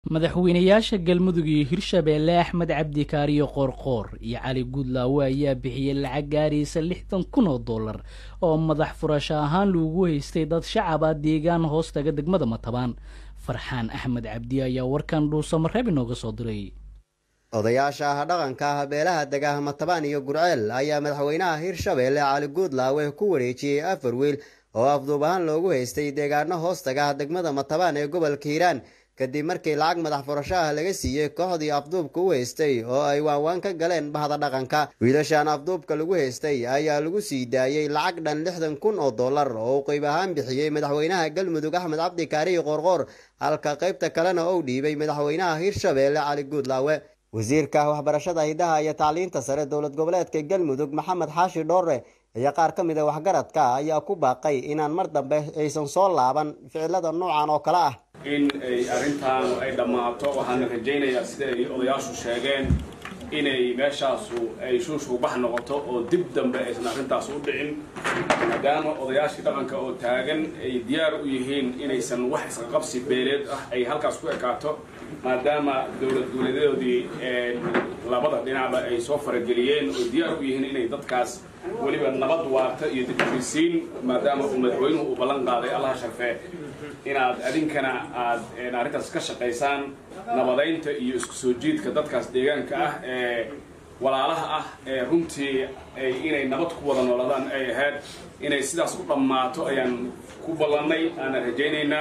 madaxweynayaasha galmudug iyo hirshabeelle axmed cabdi kaariyo qoorqoor iyo cali guudlaawe ayaa bixiyey lacag gaaraysa lixdan kun oo dollar oo madax furasho ahaan loogu haystay dad shacab ah deegaan hoostaga degmada matabaan farxaan axmed cabdi ayaa warkan dhuusamareeb inooga soo diray odayaasha ah dhaqanka ah beelaha degaha matabaan iyo gurceel ayaa madaxweynaha hirshabeelle cali guudlaawe ku wareejiyey afar wiil oo afduub ahaan loogu haystay deegaano hoostaga ah degmada matabaan ee gobolka hiiraan kadib markii lacag madax furasho ah laga siiyey kooxdii afduubka u haystay oo ay waanwaan ka galeen bahda dhaqanka wiilashan afduubka lagu haystay ayaa lagu sii daayey lacag dhan lixdan kun oo dollar oo uu qayb ahaan bixiyey madaxweynaha galmudug axmed cabdi kaariyi qoorqoor halka qaybta kalena uu dhiibay madaxweynaha hirshabeelle cali guudlaawe wasiirka waxbarashada hidaha iyo tacliinta sare dowlad goboleedka galmudug maxamed xaashi dhoore iyo qaar ka mid a waxgaradka ayaa ku baaqay inaan mar dambe aysan soo laaban ficilada noocan oo kale ah in ay arrintaanu ay dhammaato waxaana rajaynayaa sida ay odayaashu sheegeen inay meeshaasu ay shuushuubax noqoto oo dib dambe aysan arrintaas u dhicin maadaama odayaashii dhaqanka oo taagan ay diyaar u yihiin inaysan wax isqaqabsi beeleed ah ay halkaas ku ekaato maadaama dowlad dowladeedii labada dhinacba ay soo farageliyeen oo diyaar u yihiin inay dadkaas weliba nabad waarta iyo dibhorisiin maadaama uu madaxweynuhu uu ballan qaaday allaha sharfee inaad adinkana aad arrintaas ka shaqaysaan nabadaynta iyo isku soo jiidka dadkaas deegaanka ah ee walaalaha ah ee runtii inay nabad ku wada noolaadaan ay ahayd inay sidaas u dhammaato ayaan ku ballannay aanan rajaynaynaa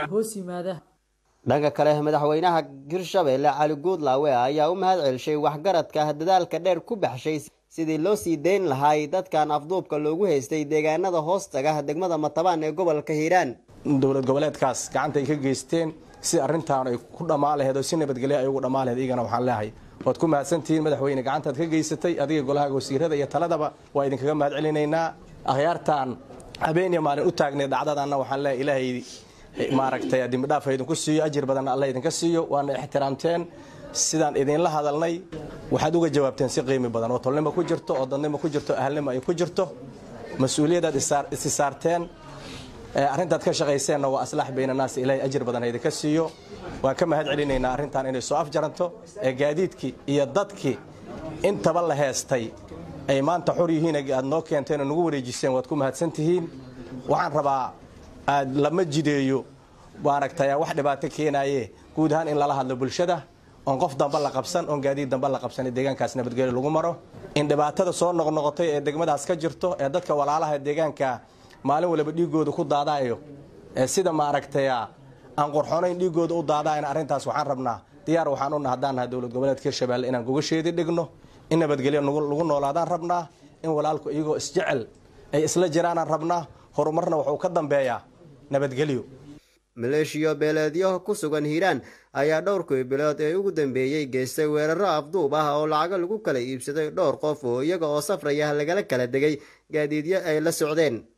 dhanka kale madaxweynaha hirshabeelle cali guudlaawe ayaa u mahad celshay waxgaradka dadaalka dheer ku baxshay sidii loo sii dayn lahaay dadkan afduubka loogu haystay deegaanada hoostaga degmada matabaan ee gobolka hiiraan dowlad goboleedkaas gacanta ay ka geysteen si arrintaan ay ku dhammaan laheed oo si nabadgelya ay ugu dhammaan laheed iyagana waxaan leehay waad ku mahadsantihiin madaxweyne gacantaad ka geysatay adiga golaha wasiirada iyo taladaba waa idinkaga mahad celinaynaa akhyaartaan habeeniya maalin u taagnay dhacdadanna waxaan leehay ilaahay maaragtay dembidhaaf idinku siiyo ajir badanna alla idinka siiyo waana ixtiraamteen sidaan idinla hadalnay waxaad uga jawaabteen si qiimi badan oo tolnimo ku jirto oo dadnimo ku jirto ahalnimo ay ku jirto mas-uuliyadaad isi saarteen arrintaad ka shaqayseenna waa aslaax bayna naas ilaahay ajir badan idinka siiyo waan ka mahad celinaynaa arrintan inay soo afjaranto ee gaadiidkii iyo dadkii intaba la heestay ay maanta xor yihiin aad noo keenteen oo nagu wareejiseen waad ku mahadsan tihiin waxaan rabaa aad lama jideeyo maaragtay wax dhibaato keenaaye guud ahaan in lala hadlo bulshada oon qof damba la qabsan oon gaadiid damba la qabsan deegaankaas nabadgelyo lagu maro in dhibaatada soo noqnoqotay ee degmadaas ka jirto ee dadka walaalaha deegaanka maalin waliba dhiigooda ku daadaayo ee sida maaragtay aan qorxonayn dhiigooda u daadaayan arrintaas waxaan rabnaa diyaar waxaan u haddaan nahay dowlad goboleedka hirshabeelle inaan gogasheedi dhigno in nabadgelyo lagu noolaadaan rabnaa in walaalku iyagoo isjecel ay isla jiraanaan rabnaa horumarna wuxuu ka dambeeyaa nabadgelyo maleeshiyo beeleedyo ku sugan hiiraan ayaa dhowrkii bilood ee ugu dambeeyey geystay weeraro afduub ah oo lacago lagu kala iibsaday dhowr qof oo iyaga oo safraya lagala kala degay gaadiidyo ay la socdeen